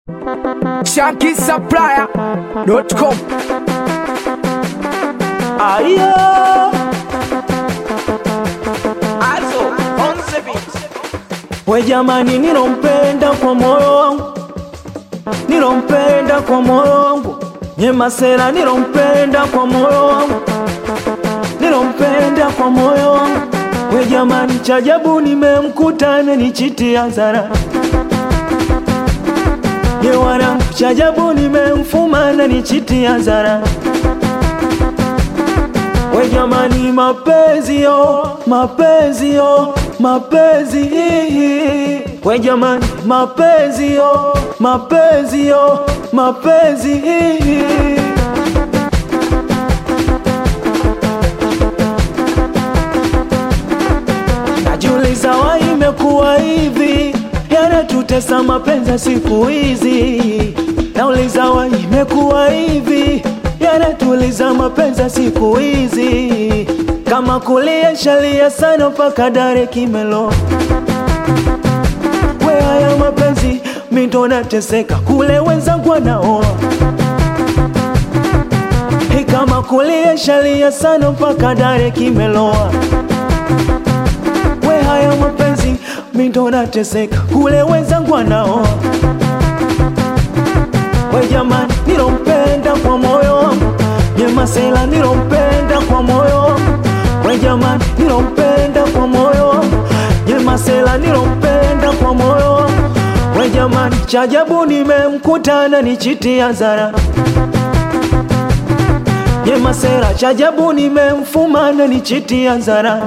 ShankySupplier.com Ayo, Also, on the beat. we jamani, nilompenda kwa moyo wangu, nilompenda kwa moyo wangu, Nyemasela nilompenda kwa moyo wangu, nilompenda kwa moyo wangu. We jamani, chajabu nimemkuta amenichitia zara ye wanangu, chajabu nimemfuma ananichitia zara We jamani, mapenzi yo, mapenzi yo, mapenzi hihi. We jamani, mapenzi yo, mapenzi yo, mapenzi hihi. Najiuliza wa imekuwa hivi, yanatutesa mapenzi ya siku hizi. Nauliza wa imekuwa hivi, yanatuliza mapenzi ya siku hizi. Kama kulia shalia sana mpaka dare kimelo. We haya mapenzi mindo nateseka, kule wenzangu wanaoa Hey, kama kulia shalia sana mpaka dare kimeloa we haya mapenzi mindo nateseka kule wenzangu wanaoa we jamani nilompenda kwa moyo wangu nyemasela nilompenda kwa moyo wangu we jamani nilompenda kwa moyo wangu nyemasela nilompenda kwa moyo wangu we jamani chajabu nimemkutana nichitia zara nyemasela chajabu nimemfumana nichitia zara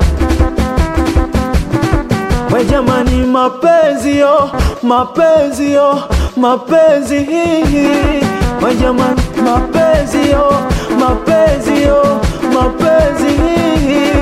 We jamani, mapenzi yo, mapenzi yo, mapenzi hihi. We jamani, mapenzi yo, mapenzi yo, mapenzi hihi.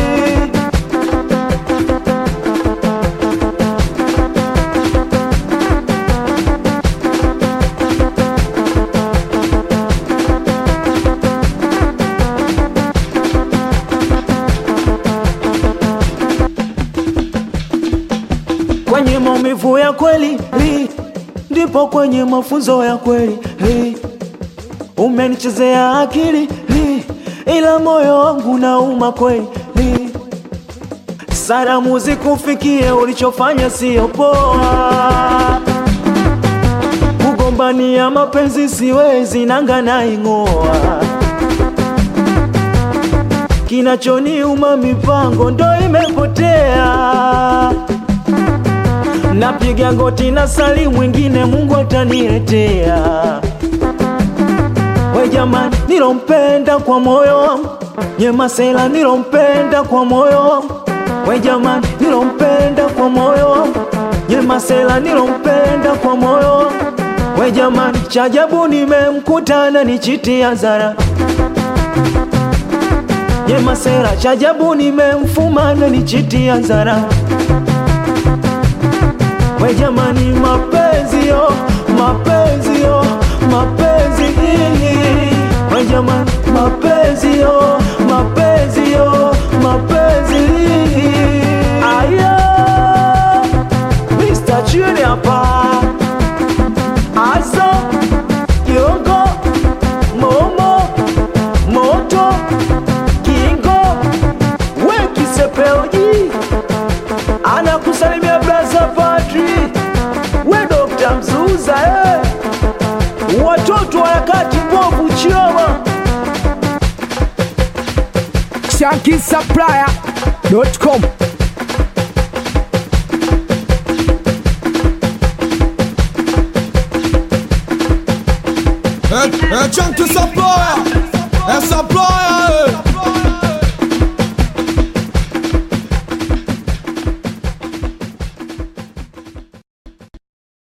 Kwenye maumivu ya kweli li, ndipo kwenye mafunzo ya kweli li. Umenichezea akili li, ila moyo wangu nauma kweli li. Salamu zikufikie, ulichofanya sio poa. Kugombania mapenzi siwezi, nanga naing'oa. Kinachoniuma mipango ndo imepotea napiga goti na sali mwingine Mungu ataniletea. We jamani, nilompenda kwa moyo wangu, Nyemasela nilompenda kwa moyo wangu. We jamani, nilompenda kwa moyo wangu, Nyemasela nilompenda kwa moyo wangu. We jamani, chajabu nimemkutana nichitia zara Nyemasela, chajabu nimemfumana nichitia zara We jamani, mapenzi yo, mapenzi yo, mapenzi hihi. We jamani, mapenzi yo, mapenzi yo, mapenzi hihi. Aya, Mr. Chini hapa, Azo, Kiongo, Momo, Moto, Kingo, we kisepeoji anakusalimia braza Patri, we Dokta Mzuza eh. Watoto wa harakati mbovu Chioma, ShankySupplier.com É, é, tchan, tchan.